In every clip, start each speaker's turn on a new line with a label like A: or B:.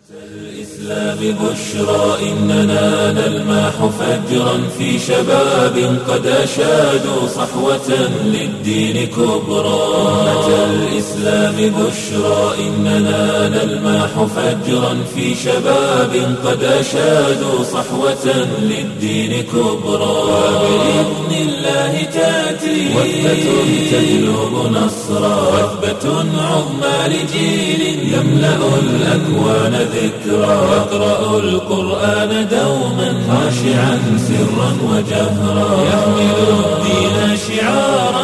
A: الإسلام بشرى إننا نلمح فجرا في شباب قد أشادوا صحوة للدين كبرى أمة الإسلام بشرى إننا نلمح فجرا في شباب قد أشادوا صحوة للدين كبرى وبإذن الله تأتي وثبة تجلب نصرا وثبة عظمى لجيل يملأ الأكوان ذكرا يقرأ القرآن دوما خاشعا سرا وجهرا يحمل الدين شعارا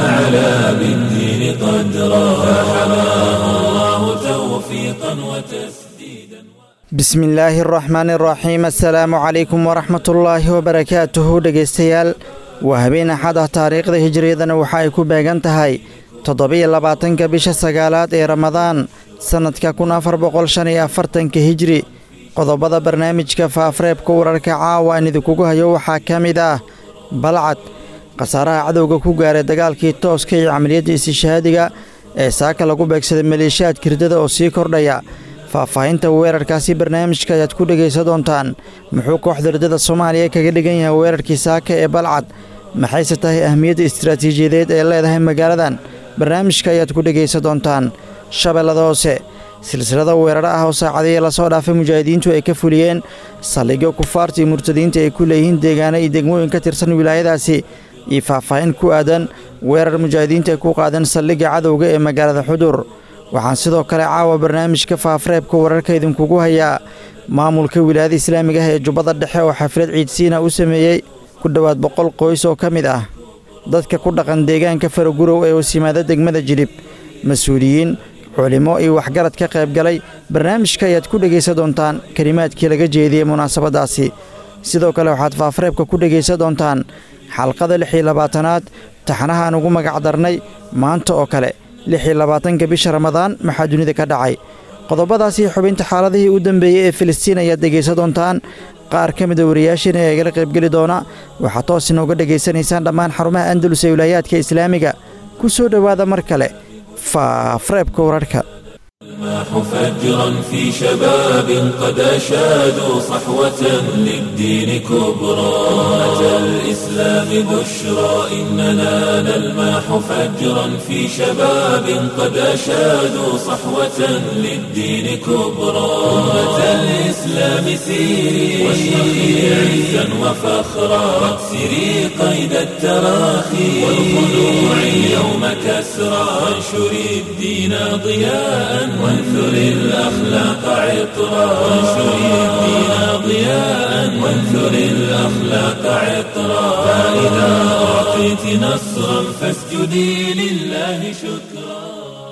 A: فعلى بالدين قدرا فحماه الله توفيقا وتسديدا
B: bismi illaahi araxmaani araxiim assalaamu calaykum waraxmatullaahi wabarakaatuhu dhegaystayaal waa habeen axad ah taariikhda hijiriyadana waxa ay ku beegan tahay toddobiyo labaatanka bisha sagaalaad ee ramadaan sannadka kun afar boqol shan iyo afartanka hijri qodobada barnaamijka faafreebka wararka caawa aan idinkugu hayo waxaa ka mid ah balcad khasaaraha cadowga ku gaaray dagaalkii tooska iyo camaliyadda istishaadiga ee saaka lagu beegsaday maleeshiyaad kirdada oo sii kordhaya faahfaahinta weerarkaasi barnaamijka ayaad ku dhegaysan doontaan muxuu kooxda ridada soomaaliya kaga dhigan yahay weerarkii saaka ee balcad maxayse tahay ahmiyadda istaraatiijiyadeed ee leedahay magaaladan barnaamijka ayaad ku dhegaysan doontaan shabeellada hoose silsilada weeraro ah oo saacadihii lasoo dhaafay mujaahidiintu ay ka fuliyeen saldhigyo kufaarta iyo murtadiinta ay ku leeyihiin deegaano iyo degmooyin ka tirsan wilaayadaasi iyo faahfaahin ku aadan weerar mujaahidiinta ay ku qaadeen saldhigga cadowga ee magaalada xudur waxaan sidoo kale caawa barnaamijka faafreebka wararka idinkugu hayaa maamulka wilaayada islaamiga ah ee jubbada dhexe oo xaflad ciidsiina u sameeyey ku dhowaad boqol qoys oo ka mid ah dadka ku dhaqan deegaanka faragurow ee wasimaada degmada jilib mas-uuliyiin culimo iyo waxgarad ka qaybgalay barnaamijka ayaad ku dhegaysan doontaan kelimaadkii laga jeediyey munaasabadaasi sidoo kale waxaad faafreebka ku dhegaysan doontaan xalqada lix iyo labaatanaad taxnaha aan ugu magacdarnay maanta oo kale lix iyo labaatanka bisha ramadaan maxaa dunida ka dhacay qodobadaasii xubinta xaaladihii u dambeeyey ee filistiin ayaad dhegaysan doontaan qaar ka mida wariyaashiina ee igala qaybgeli doona waxaad toos inooga dhegaysanaysaan dhammaan xarumaha andalus ee wilaayaadka islaamiga ku soo dhowaada mar kale faafreebka wararka
A: الماح فجرا في شباب قد أشادوا صحوة للدين كبرى أمة الإسلام بشرى إننا نلماح فجرا في شباب قد أشادوا صحوة للدين كبرى أمة الإسلام سيري واشرخي عزا وفخرا واكسري قيد التراخي والخلوع اليوم كسرى وانشري الدين ضياء وانثر الأخلاق عطرا وانشر الدين ضياء وانثر الأخلاق عطرا فإذا أعطيت نصرا فاسجدي لله شكرا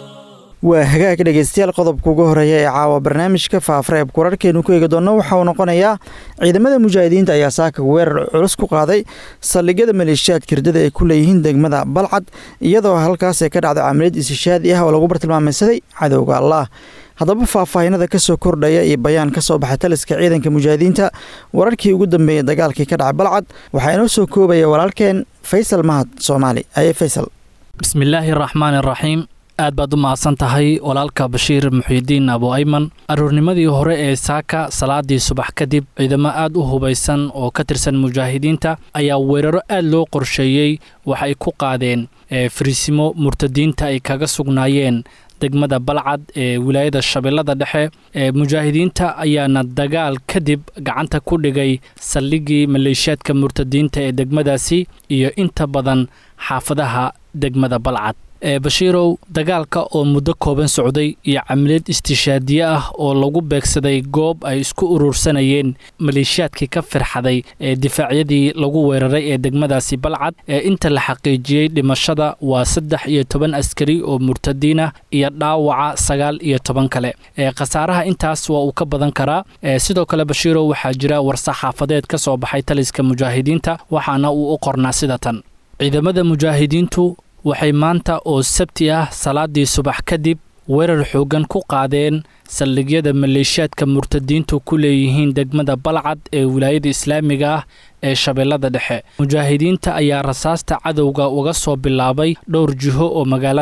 B: waa hagaag dhegaystayaal qodobka ugu horeeya ee caawa barnaamijka faafreebka wararkeenu ku eegi doonno waxa uu noqonayaa ciidamada mujaahidiinta ayaa saaka weerar culus ku qaaday saldhigyada maleeshiyaad kirdada ay ku leeyihiin degmada balcad iyadoo halkaas ay ka dhacdo camaliyad isishaadi ah oo lagu bartilmaameysaday cadowga allah haddaba faahfaahinada ka soo kordhaya iyo bayaan ka soo baxay taliska ciidanka mujaahidiinta wararkii ugu dambeeyey dagaalkii ka dhacay balcad waxaa inoo soo koobaya walaalkeen faysal mahad soomaali aye faysal
C: bismillaahi araxmaan iraxiim aad baad u mahadsan tahay walaalka bashiir muxiidiin abu ayman aroornimadii hore ee saaka salaadii subax kadib ciidamo aad u hubaysan oo ka tirsan mujaahidiinta ayaa weeraro aad loo qorsheeyey waxay ku qaadeen fariisimo murtadiinta ay kaga sugnaayeen degmada balcad ee wilaayada shabeellada dhexe ee mujaahidiinta ayaana dagaal kadib gacanta ku dhigay saldhigii maleeshiyaadka murtadiinta ee degmadaasi iyo inta badan xaafadaha degmada balcad ee bashiirow dagaalka oo muddo kooban socday iyo camaliyad istishaadiye ah oo lagu beegsaday goob ay isku urursanayeen maleeshiyaadkii ka firxaday ee difaacyadii lagu weeraray ee degmadaasi balcad ee inta la xaqiijiyey dhimashada waa saddex iyo toban askari oo murtadiin ah iyo dhaawaca sagaal iyo toban kale ee khasaaraha intaas waa uu ka badan karaa sidoo kale bashiirow waxaa jira war-saxaafadeed ka soo baxay taliska mujaahidiinta waxaana uu u qornaa sida tan ciidamada mujaahidiintu waxay maanta oo sabti ah salaadii subax kadib weerar xooggan ku qaadeen saldhigyada maleeshiyaadka murtadiintu ku leeyihiin degmada balcad ee wilaayada islaamiga ah ee shabeellada dhexe mujaahidiinta ayaa rasaasta cadowga uga soo bilaabay dhowr jiho oo magaalada ah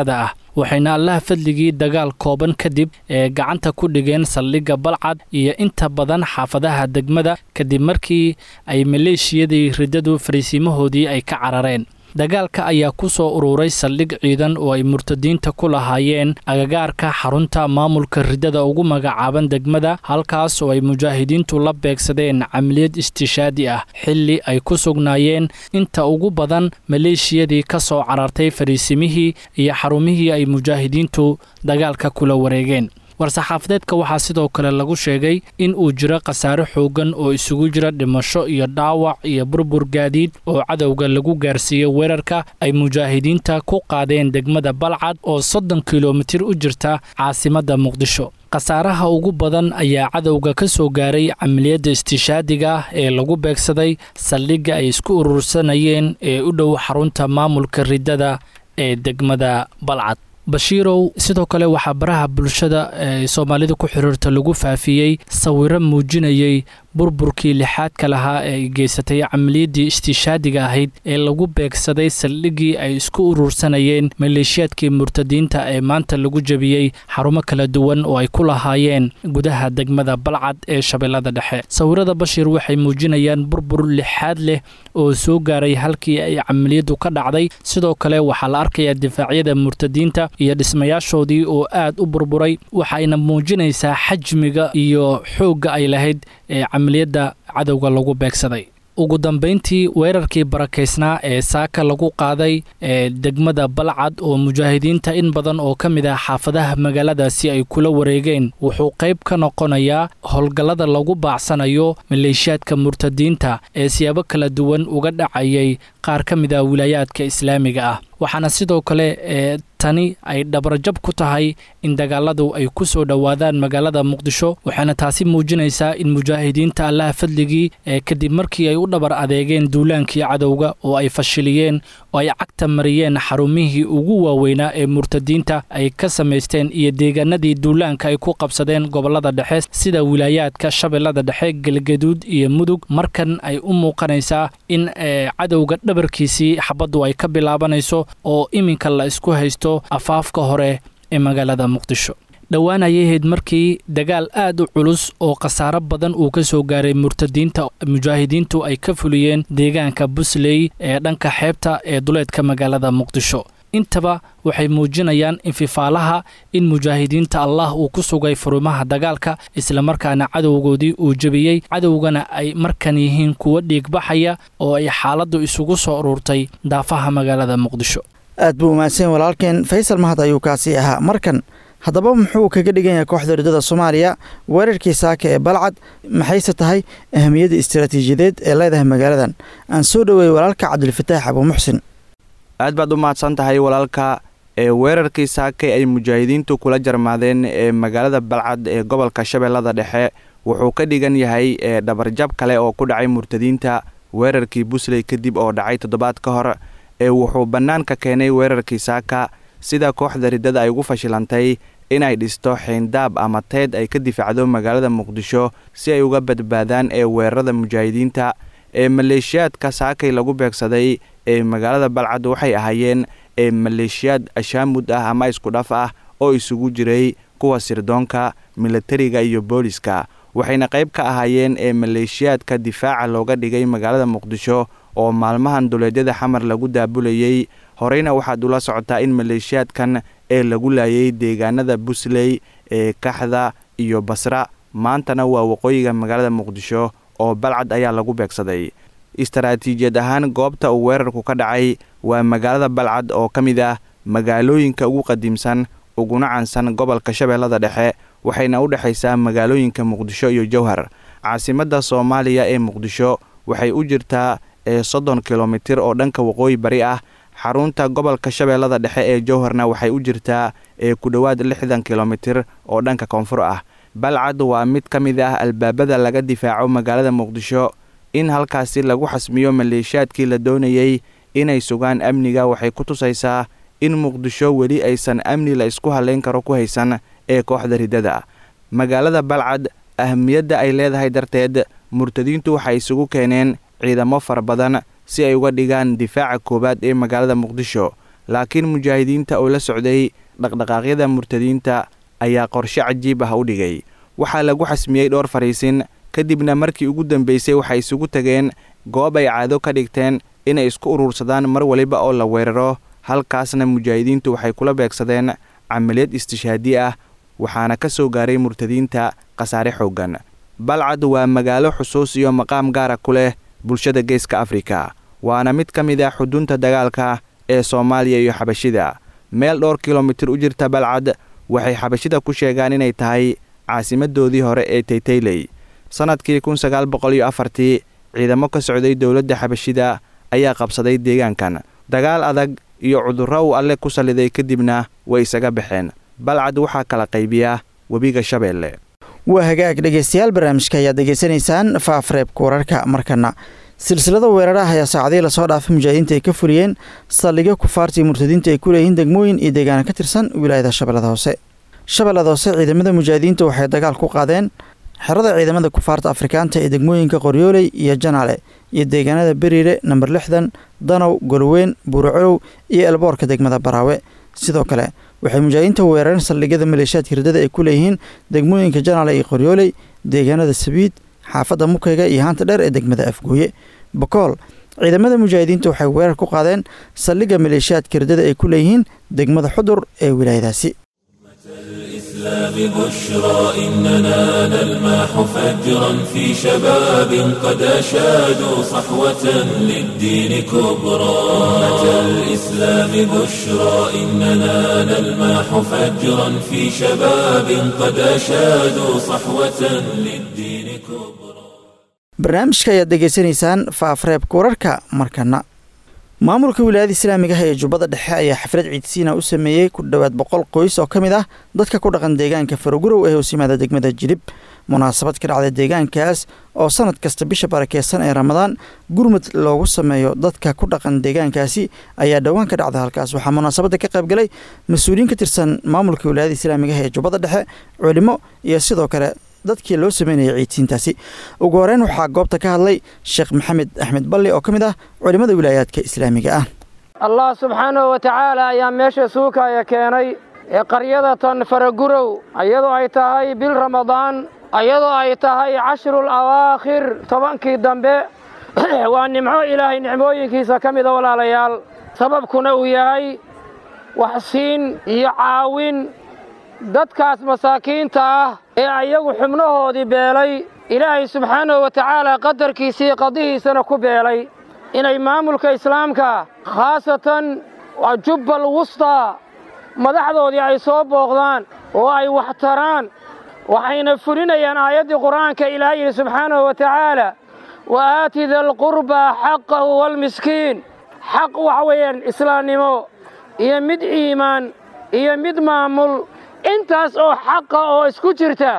C: waxayna allaha fadligii dagaal kooban kadib ee gacanta ku dhigeen saldhigga balcad iyo inta badan xaafadaha degmada kadib markii ay maleeshiyadii riddadu fariisiimahoodii ay ka carareen dagaalka ayaa ku soo ururay saldhig ciidan oo ay murtadiinta ku lahaayeen agagaarka xarunta maamulka riddada ugu magacaaban degmada halkaas oo ay mujaahidiintu la beegsadeen camaliyad istishaadi ah xilli ay ku sugnaayeen inta ugu badan maleeshiyadii ka soo carartay fariisimihii iyo xarumihii ay mujaahidiintu dagaalka kula wareegeen war-saxaafadeedka waxaa sidoo kale lagu sheegay in uu jiro khasaare xoogan oo isugu jira dhimasho iyo dhaawac iyo burbur gaadiid oo cadowga lagu gaarsiiyey weerarka ay mujaahidiinta ku qaadeen degmada balcad oo soddon kilomitir u jirta caasimadda muqdisho khasaaraha ugu badan ayaa cadowga ka soo gaaray camaliyadda istishaadiga ah ee lagu beegsaday saldhigga ay isku urursanayeen ee u dhow xarunta maamulka riddada ee degmada balcad bashiirow sidoo kale waxaa baraha bulshada ee soomaalida ku xiriirta lagu faafiyey sawiro muujinayay burburkii lixaadka lahaa ee ay geysatay camaliyaddii istishaadiga ahayd ee lagu beegsaday saldhiggii ay isku urursanayeen maleeshiyaadkii murtadiinta ee maanta lagu jebiyey xarumo kala duwan oo ay ku lahaayeen gudaha degmada balcad ee shabeellada dhexe sawirada bashiir waxay muujinayaan burbur lixaad leh oo soo gaaray halkii ay camaliyaddu ka dhacday sidoo kale waxaa la arkayaa difaacyada murtadiinta iyo dhismayaashoodii oo aad u burburay waxayna muujinaysaa xajmiga iyo xoogga ay lahayd ee camaliyadda cadowga lagu beegsaday ugu dambayntii weerarkii barakaysnaa ee saaka lagu qaaday ee degmada balcad oo mujaahidiinta in badan oo ka mid ah xaafadaha magaaladaasi ay kula wareegeen wuxuu qayb ka noqonayaa howlgallada lagu baacsanayo maleeshiyaadka murtadiinta ee siyaabo kala duwan uga dhacayay qaar ka mid ah wilaayaadka islaamiga ah waxaana sidoo kale ee tani ay dhabarjab ku tahay in dagaaladu ay ku soo dhowaadaan magaalada muqdisho waxaana taasi muujinaysaa in mujaahidiinta allaha fadligii ee kadib markii ay u dhabar adeegeen duulaankii cadowga oo ay fashiliyeen oo ay cagta mariyeen xarumihii ugu waaweynaa ee murtadiinta ay ka samaysteen iyo deegaanadii duulaanka ay ku qabsadeen gobollada dhexe sida wilaayaadka shabeellada dhexe galgaduud iyo mudug markan ay u muuqanaysaa in cadowga dhabarkiisii xabaddu ay ka bilaabanayso oo iminka la isku haysto afaafka hore ee magaalada muqdisho dhowaan ayay ahayd markii dagaal aad u culus oo khasaaro badan uu ka soo gaaray murtadiinta mujaahidiintu ay ka fuliyeen deegaanka busley ee dhanka xeebta ee duleedka magaalada muqdisho intaba waxay muujinayaan infifaalaha in mujaahidiinta allah uu ku sugay furumaha dagaalka islamarkaana cadowgoodii uu jebiyey cadowgana ay markan yihiin kuwo dhiigbaxaya oo ay xaaladdu isugu soo ururtay daafaha magaalada muqdisho
B: aad buu umaadsan walaalkeen faysal mahad ayuu kaasi ahaa markan haddaba muxuu kaga dhigan yahay kooxda riddada soomaaliya weerarkii saaka ee balcad maxayse tahay ahamiyadda istaraatiijiyadeed ee leedahay magaaladan aan soo dhoweeyey walaalka cabdilfataax abuumuxsin
D: aad baad u mahadsan tahay walaalka ee weerarkii saakay ay mujaahidiintu kula jarmaadeen ee magaalada balcad ee gobolka shabeellada dhexe wuxuu ka dhigan yahay ee dhabarjab kale oo ku dhacay murtadiinta weerarkii busley kadib oo dhacay toddobaad ka hor ee wuxuu bannaanka keenay weerarkii saaka sida kooxda riddada ay ugu fashilantay inay dhisto xeyndaab ama teed ay ka difaacdo magaalada muqdisho si ay uga badbaadaan ee weerarada mujaahidiinta ee maleeshiyaadka saakay lagu beegsaday ee magaalada balcad waxay ahaayeen ee maleeshiyaad ashaamud ah ama isku dhaf ah oo isugu jiray kuwa sirdoonka milatariga iyo booliska waxayna qayb ka ahaayeen ee maleeshiyaadka difaaca looga dhigay magaalada muqdisho oo maalmahan duleedyada xamar lagu daabulayey horeyna waxaad ula socotaa in maleeshiyaadkan ee lagu laayay deegaanada busley ee kaxda iyo basra maantana waa waqooyiga magaalada muqdisho oo balcad ayaa lagu beegsaday istaraatiijiyad ahaan goobta uu weerarku ka dhacay waa magaalada balcad oo ka mid ah magaalooyinka ugu qadiimsan uguna cansan gobolka shabeellada dhexe waxayna u dhexaysaa magaalooyinka muqdisho iyo jowhar caasimadda soomaaliya ee muqdisho waxay u jirtaa ee soddon kilomitir oo dhanka waqooyi bari ah xarunta gobolka shabeellada dhexe ee jowharna waxay u jirtaa ee ku dhowaad lixdan kilomitir oo dhanka koonfur ah balcad waa mid ka mid ah albaabada laga difaaco magaalada muqdisho in halkaasi lagu xasmiyo maleeshiyaadkii la doonayey inay sugaan amniga waxay ku tusaysaa in muqdisho weli aysan amni la isku halayn karo ku haysan ee kooxda riddada magaalada balcad ahamiyadda ay leedahay darteed murtadiintu waxay isugu keeneen ciidamo fara badan si ay uga dhigaan difaaca koowaad ee magaalada muqdisho laakiin mujaahidiinta oo la socday dhaqdhaqaaqyada murtadiinta ayaa qorshe cajiib ah u dhigay waxaa lagu xasmiyey dhowr fariisin kadibna markii ugu dambeysay waxay isugu tageen goob ay caado ka dhigteen inay isku urursadaan mar waliba oo la weeraro halkaasna mujaahidiintu waxay kula beegsadeen camaliyad istishhaadi ah waxaana ka soo gaaray murtadiinta khasaare xooggan balcad waa magaalo xusuus iyo maqaam gaara ku leh bulshada geeska afrika waana mid ka mid ah xudunta dagaalka ee soomaaliya iyo xabashida meel dhowr kilomitir u jirta balcad waxay xabashida ku sheegaan inay tahay caasimadoodii hore ee taytayley sannadkii kun sagaal boqol iyo afartii ciidamo ka socday dowladda xabashida ayaa qabsaday deegaankan dagaal adag iyo cudurro uu alle ku salliday kadibna way isaga baxeen balcad waxaa kala qaybiya webiga shabeelle
B: waa hagaag dhegeystayaal barnaamijka ayaad degeysanaysaan faafreebka wararka markana silsilada weeraraha ayaa saacadihii lasoo dhaafay mujaahidiinta ay ka fuliyeen saldhigyo kufaartii murtadiinta ay ku leeyihiin degmooyin iyo deegaana ka tirsan wilaayada shabeellada hoose shabeellada hoose ciidamada mujaahidiinta waxay dagaal ku qaadeen xerada ciidamada kufaarta afrikaanta ee degmooyinka qoryooley iyo janaale iyo deegaanada beriire namber lixdan danow golweyn buuracolow iyo elboorka degmada baraawe sidoo kale waxay mujaahidiinta weerareen saldhigyada maleeshiyaadka hirdada ay ku leeyihiin degmooyinka janaale iyo qoryooley deegaanada sabiid xaafadda mukayga iyo haanta dheer ee degmada afgooye bakool ciidamada mujaahidiinta waxay weerar ku qaadeen saldhigga maleeshiyaadka hirdada ay ku leeyihiin degmada xudur ee wilaayadaasi
A: الإسلام بشرى إننا نلمح فجرا في شباب قد أشادوا صحوة للدين كبرى أمة الإسلام بشرى إننا نلمح فجرا في شباب قد أشادوا صحوة للدين كبرى
B: barnaamijka ayaad degeysanaysaan faafreebka wararka markana maamulka wilaayada islaamiga ah ee jubbada dhexe ayaa xaflad ciidsiina u sameeyey ku dhowaad boqol qoys oo ka mid ah dadka ku dhaqan deegaanka farogurow ee hoos yimaada degmada jilib munaasabad ka dhacda deegaankaas oo sanad kasta bisha barakeysan ee ramadaan gurmud loogu sameeyo dadka ku dhaqan deegaankaasi ayaa dhowaan ka dhacda halkaas waxaa munaasabadda ka qaybgalay mas-uuliyiin ka tirsan maamulka wilaayada islaamiga ah ee jubbada dhexe culimo iyo sidoo kale dadkii loo sameynayay ciidsiintaasi ugu horeyn waxaa goobta ka hadlay sheekh maxamed axmed balli oo ka mid ah culimmada wilaayaadka islaamiga ah
E: allah subxaanahu wa tacaala ayaa meesha suukaya keenay ee qaryadatan faragurow iyadoo ay tahay bil ramadaan iyadoo ay tahay cashrul awaakhir tobankii dambe waa nimco ilaahay nicmooyinkiisa ka mida walaalayaal sababkuna uu yahay waxsiin iyo caawin dadkaas masaakiinta ah ee ayagu xubnahoodii beelay ilaahay subxaanahu wa tacaala qadarkiisii qadihiisana ku beelay inay maamulka islaamka khaasatan jubbal wustaa madaxdoodii ay soo booqdaan oo ay wax taraan waxayna fulinayaan aayaddii qur'aanka ilaah yidhi subxaanahu wa tacaala wa aati dalqurbaa xaqahu waalmiskiin xaq waxa weeyaan islaamnimo iyo mid iimaan iyo mid maamul intaas oo xaqa oo isku jirta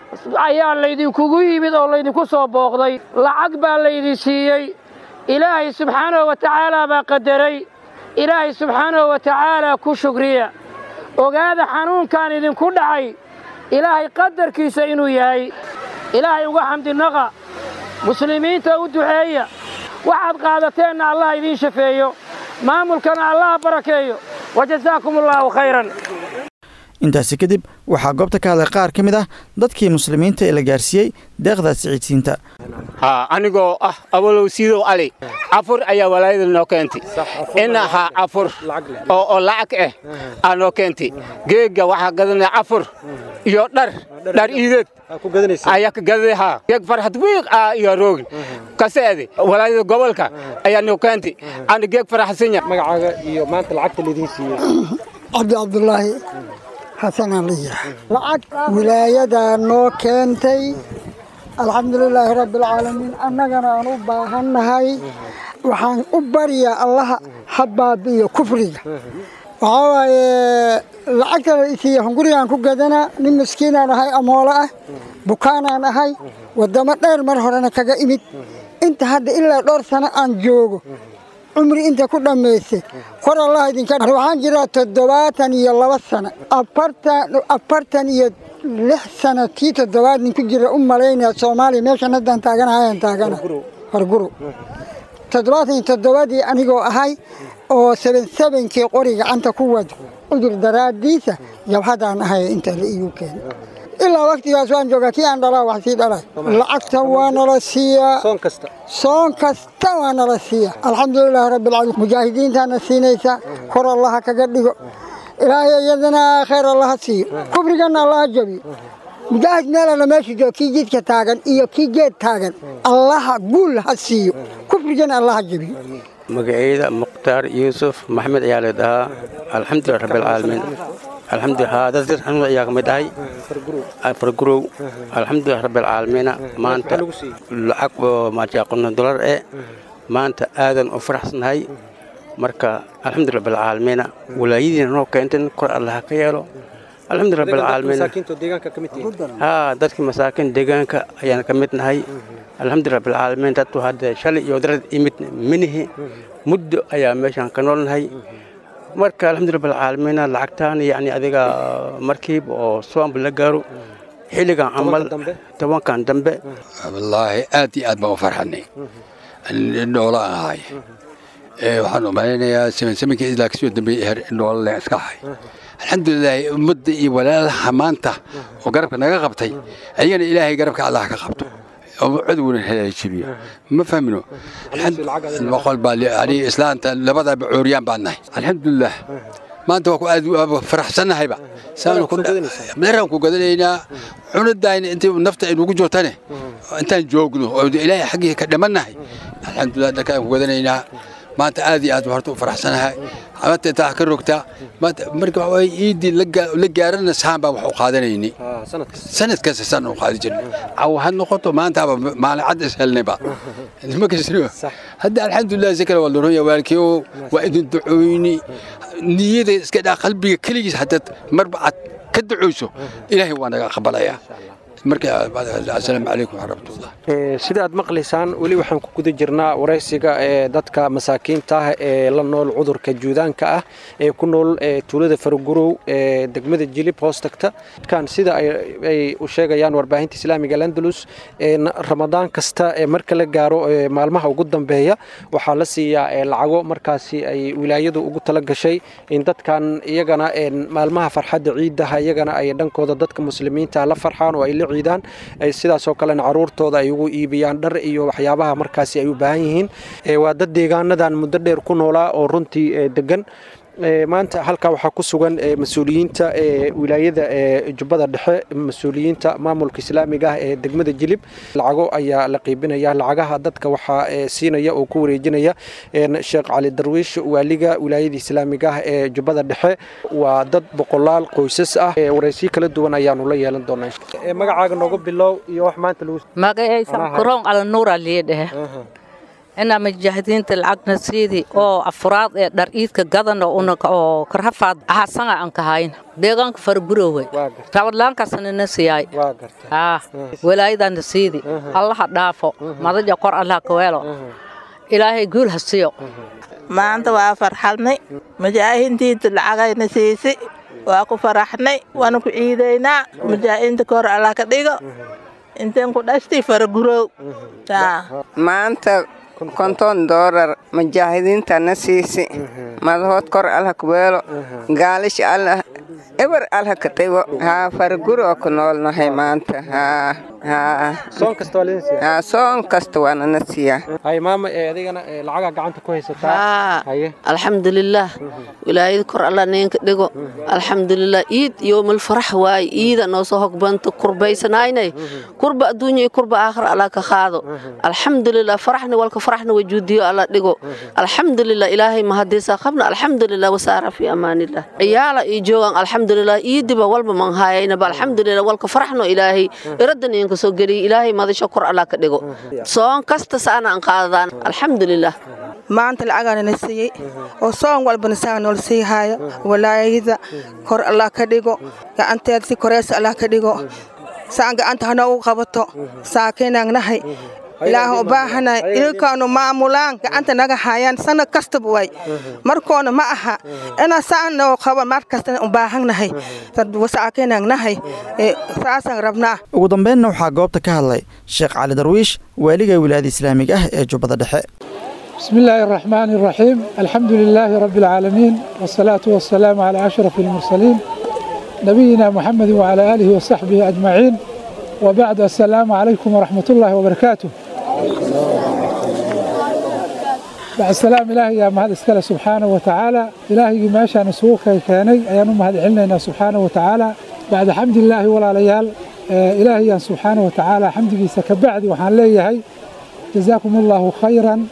E: ayaa laydinkugu yimid oo laydinku soo booqday lacag baa laydin siiyey ilaahay subxaanahu wa tacaalaa baa qadaray ilaahay subxaanahu wa tacaalaa ku shugriya ogaada xanuunkan idinku dhacay ilaahay qadarkiisa inuu yahay ilaahay uga xamdinaqa muslimiinta u duceeya waxaad qaadateenna allah idiin shafeeyo maamulkana allah barakeeyo wa jasaakum allaahu khayran
B: intaasi kadib waxaa goobta ka hadlay qaar ka mid ah dadkii muslimiinta ee la gaarsiiyey deeqdaas ciidsiinta
F: anigoo ah abalow siidow ali cafur ayaa walaayada noo keentay ina ha cafur oo lacag ah aa noo keentay geegga waxaa gadanaya cafur iyo dhar dhar iideed ayaa ka gadaday haa geeg farxad wiiq ah iyo roogin kaseede walaayada gobolka ayaa noo keentay ana geeg faraxsanya
G: magacaaga iyo maanta lacagta laydin siiyey
H: cabdi cabdulaahi xasanaan la yidhaah lacag wilaayadaa noo keentay alxamdulilaahi rabbialcaalamiin annagana aan u baahannahay waxaan u baryaa allaha ha baabi'iyo kufriga waxaa waaye lacagtana isiiya hungurigaan ku gadanaa nin miskiinaan ahay amoolo ah bukaanaan ahay waddamo dheer mar horena kaga imid inta hadda ilaa dhowr sano aan joogo cumri inta ku dhammaystay kor allah idinka waxaan jiraa toddobaatan iyo laba sano afartan iyo lix sano tii toddobaad ninku jira u malaynaya soomaaliya meeshan haddaan taaganahayan taagana harguro toddobaatan iyo toddobadii anigoo ahay oo seben sebenkii qori gacanta ku wado cudur daraaddiisa jabhadaan ahaya inta la iigu keenay ilaa waktigaas waan joogaa kii aan dhalaa wax sii dhalay lacagta waa nala siiyaa
G: soon kasta
H: soon kasta waa nala siiya alxamdulilaahi rabbilcaalamiin mujaahidiintaana siinaysa kor allaha kaga dhigo ilaahay iyadana khayr allaha siiyo kufrigana allaha jabiyo mujaahid meelana meesha joogo kii jidka taagan iyo kii geed taagan allaha guul ha siiyo kufrigana allaha jabiyo
I: magacayda mukhtaar yuusuf maxamed ayaa la dhahaa alxamdulilah rabbilcaalamiin alxamdulilah dadka xanuun ayaa ka mid ahay fargurow alxamdulilah rabbilcaalamiina maanta lacag oo maajaqono dolar eh maanta aadan u faraxsanahay marka alxamdulilah rabbilcaalamiina walaayadiina noo keenten kor allaha ka yeelo alxamdulilah rabbilcaalamiina
G: masaakiinta deegaanka ka mid tihiin
I: haa dadkii masaakiin deegaanka ayaan ka mid nahay alxamdulilah rabbilcaalamiin dadku hadda shalay iyo darad imid minihi muddo ayaa meeshaan ka noolnahay marka alxamdulilah rabbilcaalamiina lacagtaan yacni adiga markiiba oo soomba la gaaro xilligan camal tobankan dambe
J: wallaahi aad iyo aad baan u farxanay indhoola ahay waxaan u malaynayaa samankii ilaa kasoo dambeeyey her indhoola leen iska ahay alxamdulilaahi ummadda iyo walaalaha maanta oo garabka naga qabtay ayagana ilaahay garabka allah ka qabto oo cuduguna haleejibiyo ma fahmino boqol baa aniga islaanta labadaba cooriyaan baan nahay alxamdulilah maanta waa ku aad faraxsannahayba meeraan ku gadanaynaa cunadayna intii nafta ay nugu joogtane intaan joogno oo ilaahay xaggii ka dhimannahay alxamdulilah dharkaan ku gadanaynaa maanta aad iyo aad horta u faraxsanahay maanta intaa ka rogtaa maanta marka waxa waaye iidii la gaarana saan baa wax u qaadanaynay sanad kasta saan u qaadi jirnay caw ha noqoto maantaaba maalin cad is helnayba ma kasino hadda alxamdulilah si kale waa loronya waalkiio waa idin ducooyni niyada iska dhaa qalbiga keligiis haddaad marba aad ka ducooyso ilaahay waa naga aqbalayaa marka asalaamu calaykum waraxmatullah
G: sida aad maqlaysaan weli waxaan ku guda jirnaa waraysiga ee dadka masaakiinta ah ee la nool cudurka juudaanka ah ee ku nool tuulada faragurow ee degmada jilib hoos tagta kan sida ay u sheegayaan warbaahinta islaamiga landalus ramadaan kasta ee marka la gaaro maalmaha ugu dambeeya waxaa la siiyaa lacago markaasi ay wilaayadu ugu tala gashay in dadkan iyagana maalmaha farxadda ciidaha iyagana ay dhankooda dadka muslimiinta la farxaan oo ay la ciidaan sidaasoo kalena caruurtooda ay ugu iibiyaan dhar iyo waxyaabaha markaasi ay u baahan yihiin waa dad deegaanadan muddo dheer ku noolaa oo runtii degan maanta halkaa waxaa ku sugan mas-uuliyiinta wilaayada jubbada dhexe mas-uuliyiinta maamulka islaamiga ah ee degmada jilib lacago ayaa la qiibinaya lacagaha dadka waxaa siinaya oo ku wareejinaya sheekh cali darwiish waaliga wilaayada islaamiga ah ee jubbada dhexe waa dad boqolaal qoysas ah waraysiyo kala duwan ayaanu la yeelan doonaa magacaaga noogu bilow iyo wax maanta lagu
K: magacaysa kuroon alanuura liidhehe inaa mujaahidiinta lacagna siidi oo afuraad ee dhar iidka gadana oo karhafaad ahasanga aan kahayn deegaanka fargurowe rabadlaankaasnana siyaay walaayadana siidi allaha dhaafo madaja kor allaha kaweelo ilaahay guul ha siyo
L: maanta waa farxalnay mujaahidiinta lacagayna siisi waa ku faraxnay waana ku ciidaynaa mujaahidiinta kor allah ka dhigo inteen ku dhashtay faragurow
M: maanta konton doolar mujaahidiintana siisi madahood kor allah kuweelo gaalish allah eber allah ka dhigo haa farguroo ku noolnahay maanta haa
G: soon kasta waa lidin siiya
M: haa soon kasta waanana siiyaa
G: hay maama ee adigana lacagaa gacanta ku haysataa haye
K: alxamdulilaah wilaayada kor alla neenka dhigo alxamdulilah iid yowmal farax waaye iida noo soo hogbanta kurbaysanaynay kurba adduunya iyo kurba aakhira alla ka qaado alxamdulilah faraxni walka faraxna wajuudiyo alla dhigo alxamdulilah ilaahay mahadiisa qabna alxamdulilah wasaara fi amaanillah ciyaala ii joogan alxamdulilah iidiba walba manhaayaynaba alxamdulilah walka faraxno ilaahay iradan idinka soo geliya ilaahay madasho kor alla ka dhigo soon kasta saana aan qaadadaan alxamdulilah
N: maanta lacagaanana siiyey oo soon walbana saa nool sii haayo walaayada kor allah ka dhigo gacanteeda si koreysa allah ka dhigo saan gacanta hana ugu qabato saakiinaagnahay ilaaha u baahanay ilkaanu maamulaan gacanta naga hayaan sana kastaba way markoona ma aha inaa saan noo qaban mar kastana u baahannahay wasaakiinaagnahay saasaan rabnaa
B: ugu dambeynna waxaa goobta ka hadlay sheekh cali darwiish waaliga wilaayada islaamiga ah ee jubbada dhexe
O: بسم الله الرحمن الرحيم الحمد لله رب العالمين والصلاة والسلام على أشرف المرسلين نبينا محمد وعلى آله وصحبه أجمعين وبعد السلام عليكم ورحمة الله وبركاته بعد السلام إلهي يا مهد اسكال سبحانه وتعالى إلهي ما شاء نسوك كاني أيان مهد علنا سبحانه وتعالى بعد حمد الله ولا ليال إلهي سبحانه وتعالى حمدك سكبعد وحان ليهي جزاكم الله خيرا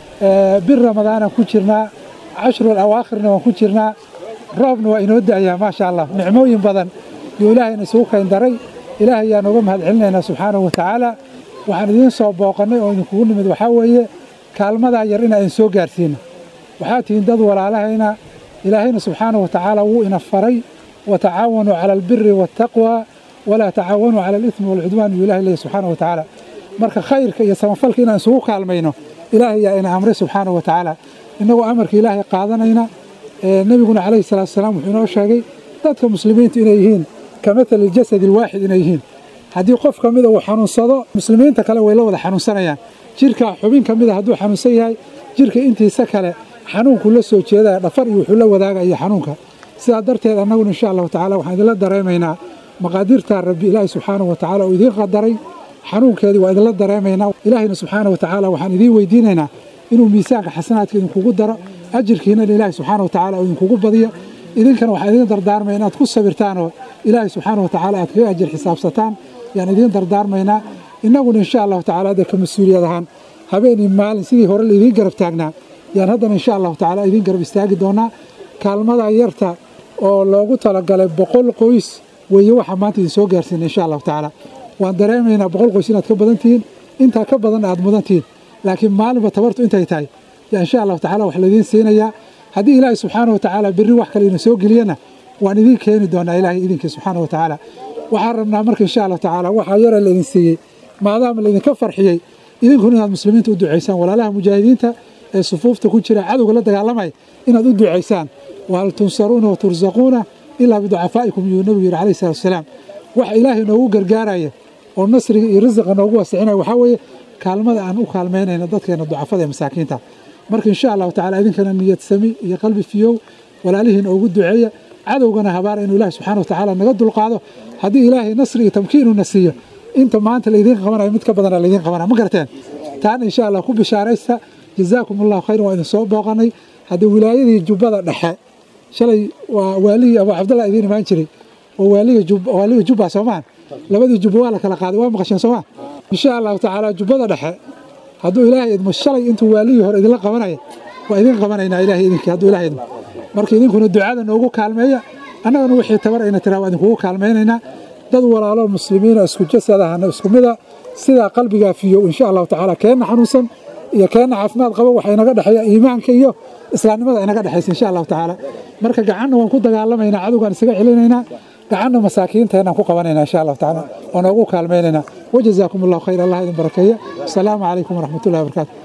O: bir ramadaana ku jirnaa cashrul awaakhirna waan ku jirnaa roobna waa inoo da'ayaa maasha allah nicmooyin badan yuu ilaahayna isugu kayn daray ilaahay ayaan uga mahad celinaynaa subxaanahu wa tacaala waxaan idiin soo booqannay oo idinkugu nimid waxaa weeye kaalmadaa yar inaan idin soo gaarsiino waxaa tihiin dad walaalahayna ilaahayna subxaanahu wa tacaala wuu ina faray watacaawanuu cala albiri waataqwa walaa tacaawanuu cala alithmi waalcudwaan yuu ilahay leeyahy subxaanahu wa tacaala marka khayrka iyo samafalka inaan isugu kaalmayno ilaahay yaa ina amray subxaanahu wa tacaala innagoo amarka ilaahay qaadanayna nebiguna calayhi salaatu wasalaam wuxuu inoo sheegay dadka muslimiintu inay yihiin ka mathali jasadi alwaaxid inay yihiin haddii qof ka mida uu xanuunsado muslimiinta kale way la wada xanuunsanayaan jirka xubin ka mida hadduu xanuunsan yahay jirka intiisa kale xanuunkuu la soo jeedaya dhafar iyo wuxuu la wadaagaya xanuunka sidaa darteed annaguna insha allahu tacala waxaan idinla dareemaynaa maqaadirtaa rabbi ilaahay subxaanahu wa tacaala oo idiin qadaray xanuunkeedii waa idinla dareemaynaa ilaahayna subxaana wa tacaala waxaan idiin weydiinaynaa inuu miisaanka xasanaadka idinkugu daro ajirkiina ilaahay subxaana wa tacaala uu idinkugu badiyo idinkana waxaan idiin dardaarmaya inaad ku sabirtaanoo ilaahay subxaana wa tacaala aad kaga ajir xisaabsataan yaan idiin dardaarmaynaa innaguna insha allahu tacala hadda ka mas-uuliyad ahaan habeenii maalin sidii hore laidiin garab taagnaa yaan haddana insha allahu tacala idiin garab istaagi doonaa kaalmada yarta oo loogu talagalay boqol qoys weeye waxaa maanta idin soo gaarsiina insha allahu tacaala waan dareemaynaa boqol qoys inaad ka badan tihiin intaa ka badanna aad mudan tihiin laakiin maalinba tabartu intay tahay yaa insha allahu tacala wax laydiin siinayaa haddii ilaahay subxaana wa tacaala berri wax kale ina soo geliyana waan idiin keeni doonaa ilaahay idinkii subxaana wa tacaala waxaan rabnaa marka insha allahu tacaala waxaa yara laydin siiyey maadaama laydinka farxiyey idinkuna inaad muslimiinta u ducaysaan walaalaha mujaahidiinta ee sufuufta ku jira cadowga la dagaalamaya inaad u ducaysaan wahal tunsaruuna wa tursaquuna ilaa biducafaa'ikum yuu nebigu yidhi calayhi salatu wasalaam waxa ilaahay noogu gargaaraya oo nasriga iyo risiqa noogu wasicinaya waxaa weeye kaalmada aan u kaalmaynayna dadkeena ducafada ee masaakiinta marka insha allahu tacala idinkana niyad sami iyo qalbi fiyow walaalihiina ugu duceeya cadowgana habaara inuu ilahi subxana wa tacaala naga dulqaado haddii ilaahay nasri iyo tamkiinuna siiyo inta maanta laydiin qabanayo mid ka badana laydiin qabanaya ma garteen taana insha allah ku bishaaraysta jazaakum allahu khayran waa idin soo booqanay haddii wilaayadii jubbada dhexe shalay waa waaligii abu cabdallah idiin imaan jiray oo waaliga jubba soomaan labadii jubba waa la kala qaaday waa maqasheen soomaa insha allahu tacaala jubbada dhexe hadduu ilaahay idmo shalay intuu waaligii hore idinla qabanaya waa idin qabanaynaa ilahay idinkii hadduu ilahay idmo marka idinkuna ducada noogu kaalmeeya annagana wixii tabar ayna tiraa waa idinkugu kaalmaynaynaa dad walaalo muslimiina isku jasadahana isku mida sidaa qalbigaa fiyow insha allahu tacaala keenna xanuunsan iyo keenna caafimaad qabo waxa inaga dhexeeya iimaanka iyo islaamnimada inaga dhexaysa insha allahu tacaala marka gacanna waan ku dagaalamaynaa cadowgaan isaga celinaynaa gacanna masaakiinteenaan ku qabanaynaa insha allahu tacaala oo noogu kaalmaynaynaa wajazaakum allahu khayr allah idin barakeeya asalaamu calaykum waraxmat ullahi wabarakaatu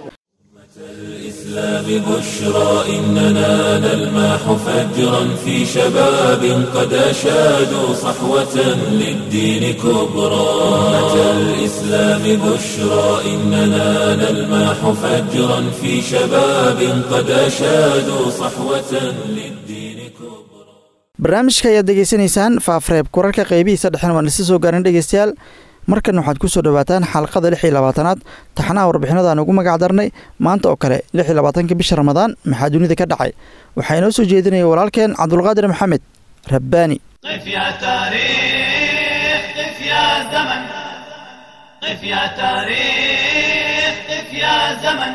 A: الإسلام بشرى إننا نلمح فجرا في شباب قد أشادوا صحوة للدين كبرى أمة الإسلام بشرى إننا نلمح فجرا في شباب قد أشادوا صحوة للدين كبرى
B: barnaamijka ayaad degeysanaysaan faafreeb kurarka qeybihiisa dhexen waan isa soo gaarin dhegeystayaal markan waxaad ku soo dhowaataan xalqada lix iyo labaatanaad taxnaha warbixinadaan ugu magac darnay maanta oo kale lix iyo labaatanka bisha ramadaan maxaa dunida ka dhacay waxaa inoo soo jeedinaya walaalkeen cabdulqaadir maxamed rabbaani
P: قف يا تاريخ قف يا زمن قف يا تاريخ قف يا زمن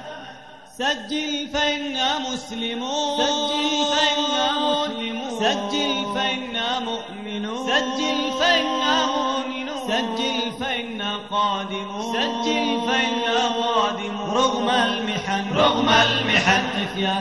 P: سجل فإنا مسلمون سجل فإنا مسلمون سجل فإنا مؤمنون سجل فإنا مؤمنون سجل فإنا قادمون سجل فإنا قادمون رغم المحن رغم المحن قف يا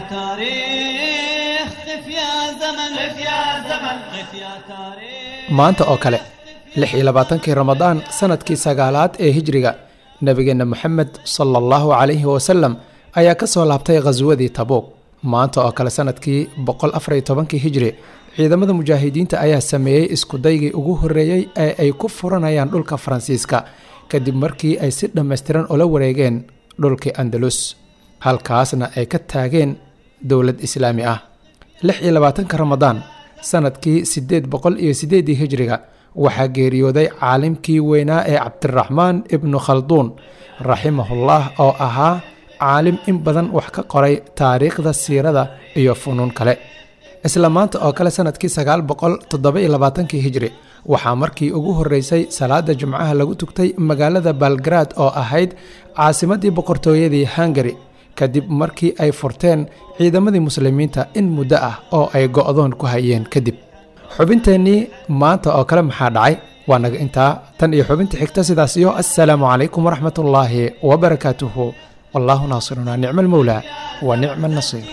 P: تاريخ قف يا زمن قف يا زمن قف يا تاريخ
Q: maanta oo kale lix iyo labaatankii ramadaan sanadkii sagaalaad ee hijriga nebigeenna moxamed sala allahu calayhi wasalam ayaa ka soo laabtay khaswadii tabuuq maanta oo kale sanadkii boqol afariyo tobankii hijri ciidamada mujaahidiinta ayaa sameeyey iskudaygii ugu horreeyey ee ay ku furanayaan dhulka faransiiska kadib markii ay si dhammaystiran ula wareegeen dhulkii andalus halkaasna ay ka taageen dowlad islaami ah lix iyo labaatanka ramadaan sanadkii siddeed boqol iyo siddeedii hijriga waxaa geeriyooday caalimkii weynaa ee cabdiraxmaan ibnu khalduun raximahullah oo ahaa caalim in badan wax ka qoray taariikhda siirada iyo funuun kale isla maanta oo kale sanadkii sagaal boqol toddoba-iyo labaatankii hijri waxaa markii ugu horreysay salaada jumcaha lagu tugtay magaalada balgarad oo ahayd caasimaddii boqortooyadii hungari kadib markii ay furteen ciidamadii muslimiinta in muddo ah oo ay go'doon ku hayeen kadib xubinteennii maanta oo kale maxaa dhacay waa naga intaa tan iyo xubinta xigta sidaas iyo assalaamu calaykum waraxmatullaahi wabarakaatuhu wallaahu naasiruna nicma almowlaa wa nicma annasiir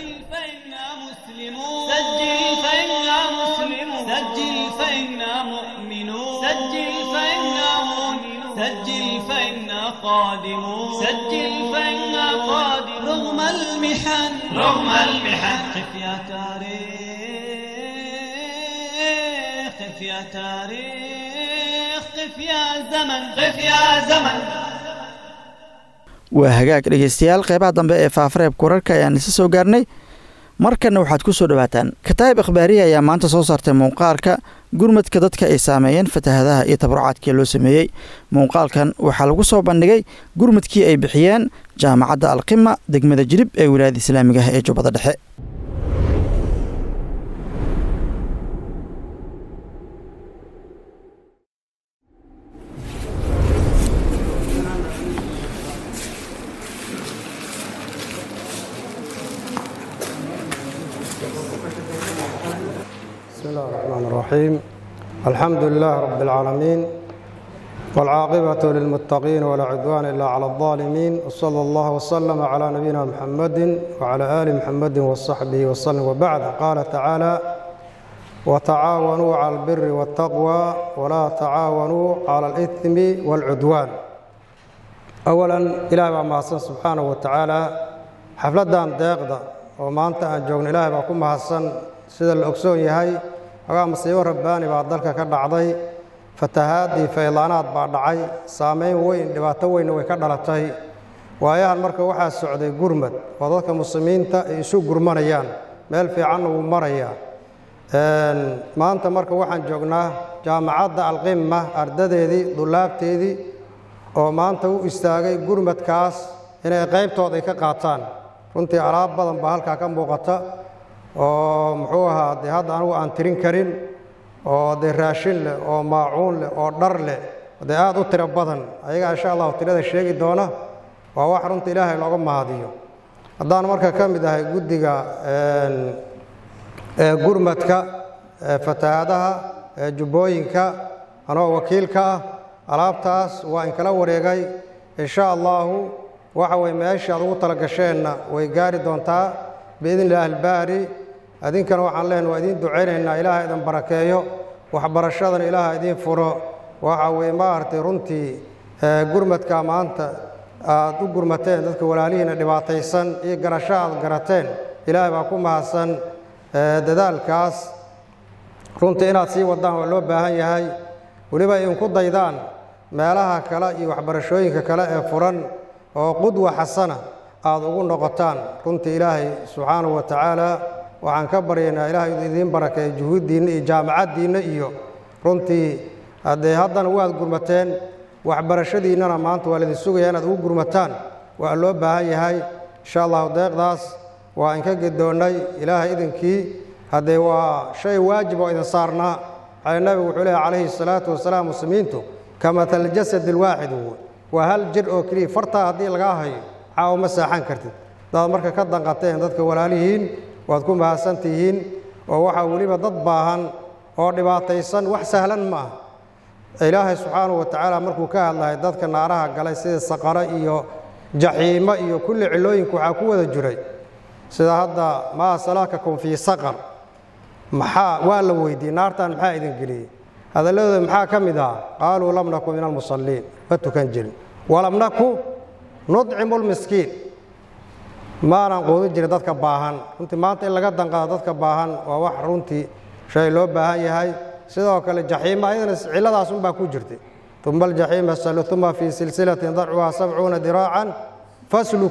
P: سجل فإنا مسلمون سجل فإنا مؤمنون سجل فإنا مؤمنون سجل فإنا قادمون سجل فإنا قادمون رغم المحن رغم المحن قف يا تاريخ قف يا تاريخ قف يا زمن قف يا زمن
B: waa hagaag dhegeystayaal qeybaha dambe ee faafareebka wararka ayaan isa soo gaarnay markanna waxaad ku soo dhowaataan kataa'ib akhbaariya ayaa maanta soo saartay muuqaalka gurmadka dadka ay saameeyeen fatahadaha iyo tabarucaadkii loo sameeyey muuqaalkan waxaa lagu soo bandhigay gurmadkii ay bixiyeen jaamacadda alqima degmada jilib ee wilaayada islaamiga ah ee jubbada dhexe
R: بسم الله الرحمن الرحيم الحمد لله رب العالمين والعاقبة للمتقين ولا عدوان إلا على الظالمين وصلى الله وسلم على نبينا محمد وعلى آل محمد وصحبه وسلم وبعد قال تعالى وتعاونوا على البر والتقوى ولا تعاونوا على الإثم والعدوان أولا إلهي بما سبحانه وتعالى حفلة داقدة وما أنت أن جوغن إلهي بكم حسن sida la ogsoon yahay xogaa masiibo rabbaani baa dalka ka dhacday fatahaadii faylaanaad baa dhacay saameyn weyn dhibaato weynna way ka dhalatay waayahan marka waxaa socday gurmad oo dadka muslimiinta ay isu gurmanayaan meel fiicanna wuu marayaa maanta marka waxaan joognaa jaamacadda alqima ardadeedii dullaabteedii oo maanta u istaagay gurmadkaas inay qaybtood ay ka qaataan runtii alaab badan baa halkaa ka muuqata oo muxuu ahaa dee hadda anigu aan tirin karin oo dee raashin leh oo maacuun leh oo dhar leh dee aada u tiro badan ayagaa insha allahu tirada sheegi doona waa wax runta ilaahay looga mahadiyo haddaan marka ka mid ahay guddiga gurmadka fatahaadaha jubbooyinka anoo wakiilka ah alaabtaas waa in kala wareegay insha allahu waxa weye meesha aad ugu tala gasheenna way gaari doontaa biidni illaahi albaari adinkana waxaan leenahay waa idiin ducaynaynaa ilaaha idin barakeeyo waxbarashadana ilaaha idiin furo waxa weye maaragtay runtii gurmadka maanta aad u gurmateen dadka walaalihiina dhibaataysan iyo garasho aad garateen ilaahay baa ku mahadsan dadaalkaas runtii inaad sii wadaan waa loo baahan yahay weliba idinku daydaan meelaha kale iyo waxbarashooyinka kale ee furan oo qudwa xasana aada ugu noqotaan runtii ilaahay subxaanahu wa tacaala waxaan ka baryaynaa ilaahay idiin barakeeyo juhuuddiinna iyo jaamacaddiinna iyo runtii haddee haddana waad gurmateen waxbarashadiinnana maanta waa laidin sugaya inaad ugu gurmataan waa loo baahan yahay insha allahu deeqdaas waa inka gedoonnay ilaahay idinkii haddee waa shay waajib oo idin saarnaa xale nabigu wuxuu leehay calayhi salaatu wasalaam muslimiintu ka matal jasad alwaaxid waa hal jir oo keliya fartaa haddii lagaa hayo caawa ma saaxan kartid hadaad marka ka danqateen dadka walaalihiin waad ku mahadsan tihiin oo waxaa weliba dad baahan oo dhibaataysan wax sahlan ma ah ilaahay subxaanahu wa tacaala markuu ka hadlahay dadka naaraha galay sida saqaro iyo jaxiimo iyo kulli cilooyinka waxaa ku wada jiray sida hadda maa salaakakum fii saqar maxaa waa la weydiiyey naartan maxaa idin geliyey hadalladooda maxaa ka mid ah qaaluu lam naku min almusalliin ma tukan jirin walam naku nudcimu lmiskiin maanan quudin jirin dadka baahan runtii maanta in laga danqado dadka baahan waa wax runtii shay loo baahan yahay sidoo kale jaxiima ayadana cilladaas unbaa ku jirtay uma aljaxiima salu uma fii silsilatin darcuhaa sabcuuna diraacan faslukuu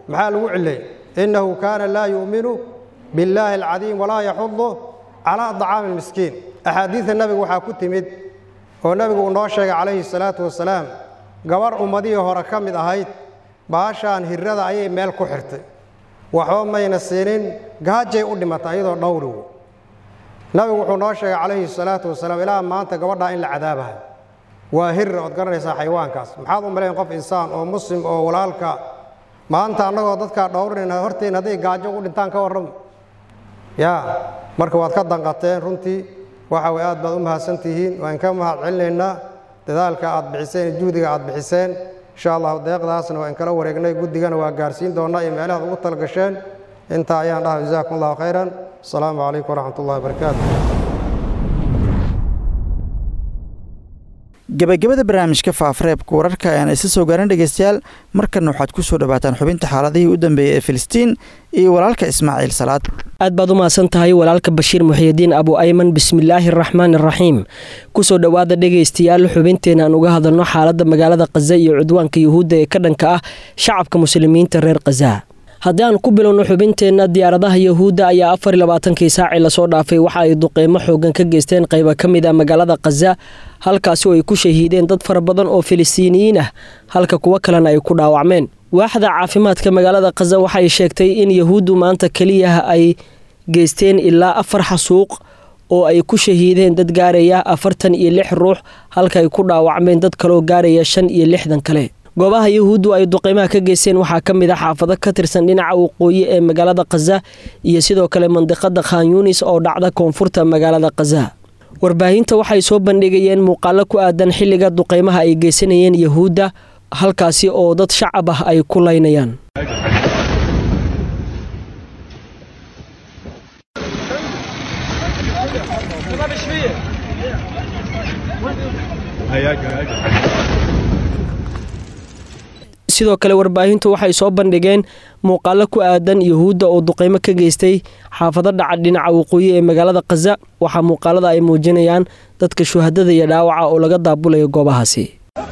R: maxaa lagu cileey innahu kaana laa yu'minu billaahi alcadiim walaa yaxudu calaa dacaami almiskiin axaadiidta nabiga waxaa ku timid oo nebigu uu noo sheegay calayhi salaatu wasalaam gabarh ummadihii hore ka mid ahayd baashaan hirrada ayay meel ku xirtay waxba mayna siinin gaajay u dhimatay iyadoo dhowrigu nabigu wuxuu noo sheegay calayhi salaatu wasalaam ilaa maanta gabadhaa in la cadaabahay waa hirra ood garanaysaa xayawaankaas maxaad u malayn qof insaan oo muslim oo walaalka maanta annagoo dadkaa dhowrinayna horteenna hadday gaajo ugu dhintaan ka warramo yaa marka waad ka danqateen runtii waxa way aad baad u mahadsantihiin waan ka mahad celinaynaa dadaalka aad bixiseen iyo juhdiga aad bixiseen insha allahu deeqdaasna waan kala wareegnay guddigana waa gaarsiin doonnaa iyo meelahaad ugu talagasheen intaa ayaan dhaha jazaakum allahu khayran asalaamu calaykum waraxmat ullahi wabarakaatu
B: gebagabada barnaamijka faafareebka wararka ayaan isa soo gaarin dhegeystayaal markanna waxaad ku soo dhawaataan xubinta xaaladihii u dambeeyey ee filistiin iyo walaalka ismaaciil salaad
S: aad baad u mahadsan tahay walaalka bashiir muxiyidiin abu ayman bismillaahi araxmaan araxiim kusoo dhowaada dhegaystayaal xubinteena aan uga hadalno xaaladda magaalada khaza iyo cudwaanka yuhuudda ee ka dhanka ah shacabka muslimiinta reer khaza haddii aan ku bilowno xubinteenna diyaaradaha yahuudda ayaa afar iyo labaatankii saacii lasoo dhaafay waxa ay duqeymo xoogan ka geysteen qayba ka mid ah magaalada khaza halkaasi oo ay ku shahiideen dad fara badan oo filistiiniyiin ah halka kuwo kalena ay ku dhaawacmeen waaxda caafimaadka magaalada khaza waxay sheegtay in yahuuddu maanta keliyaha ay geysteen ilaa afar xasuuq oo ay ku shahiideen dad gaaraya afartan iyo lix ruux halka ay ku dhaawacmeen dad kaloo gaaraya shan iyo lixdan kale goobaha yahuuddu ay duqeymaha ka geysteen waxaa ka mid a xaafado ka tirsan dhinaca waqooyi ee magaalada khaza iyo sidoo kale mandiqada khan yunis oo dhacda koonfurta magaalada khaza warbaahinta waxay soo bandhigayeen muuqaalo ku aadan xilliga duqeymaha ay geysanayeen yahuudda halkaasi oo dad shacab ah ay ku laynayaan sidoo kale warbaahintu waxay soo bandhigeen muuqaalo ku aadan yahuudda oo duqeymo ka geystay xaafado dhaca dhinaca waqooyi ee magaalada khaza waxaa muuqaalada ay muujinayaan dadka shuhadada iyo dhaawaca oo laga daabulayo goobahaasi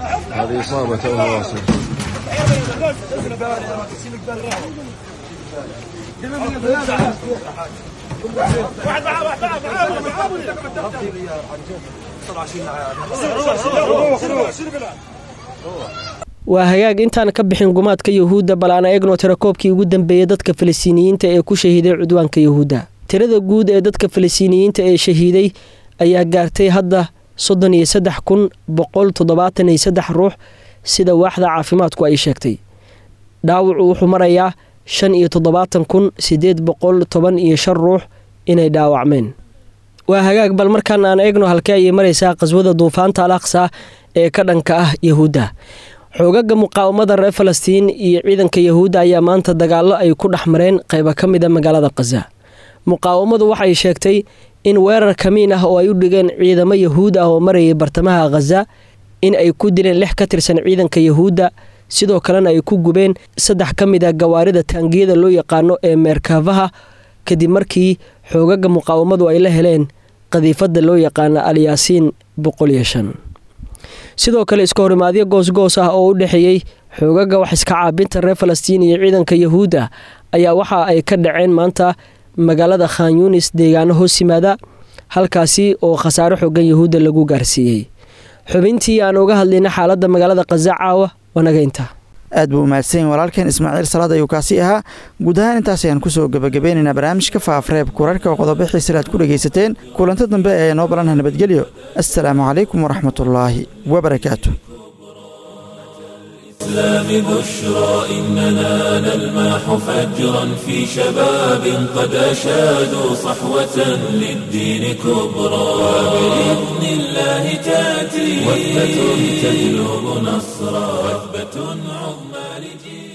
S: waa hagaag intaan ka bixin gumaadka yahuudda bal aan eegno tirakoobkii ugu dambeeyey dadka falastiiniyiinta ee ku shahiiday cudwaanka yahuudda tirada guud ee dadka falastiiniyiinta ee shahiiday ayaa gaartay hadda soddon iyo saddex kun boqol toddobaatan iyo saddex ruux sida waaxda caafimaadku ay sheegtay dhaawacu wuxuu marayaa shan iyo toddobaatan kun siddeed boqol toban iyo shan ruux inay dhaawacmeen waa hagaag bal markaan aan eegno halkee ayay maraysaa qaswada duufaanta al aqsa ee ka dhanka ah yahuudda xoogaga muqaawamada reer falastiin iyo ciidanka yahuudda ayaa maanta dagaallo ay ku dhex mareen qayba ka mid a magaalada khaza muqaawamadu waxay sheegtay in weerar kamiin ah oo ay u dhigeen ciidamo yahuud ah oo marayay bartamaha khaza in ay ku dileen lix ka tirsan ciidanka yahuudda sidoo kalena ay ku gubeen saddex ka mid a gawaarida taangiyada loo yaqaano ee meerkaafaha kadib markii xoogaga muqaawamadu ay la heleen qadiifadda loo yaqaano alyaasiin boqol iyo shan sidoo kale iska horimaadyo goosgoos ah oo u dhexeeyey xoogaga wax iska caabinta reer falastiin iyo ciidanka yahuudda ayaa waxa ay ka dhaceen maanta magaalada khan yunis deegaano hoos yimaada halkaasi oo khasaaro xoogan yahuudda lagu gaarsiiyey xubintii aan uga hadlayna xaaladda magaalada khaza caawa wanaga intaa
B: aad buu umahadsan yahin walaalkeen ismaaciil salaad ayuu kaasi ahaa guud ahaan intaas ayaan kusoo gebagabeynaynaa barnaamijka faafareebka wararka oo qodobo xiisale aad ku dhegaysateen kulanto dambe ee noo balanha nabadgelyo assalaamu calaykum waraxmatullaahi wabarakaatu
A: الإسلام بشرى إننا نلمح فجرا في شباب قد أشادوا صحوة للدين كبرى وبإذن الله تأتي وثبة تجلب نصرا وثبة عظمى لجيل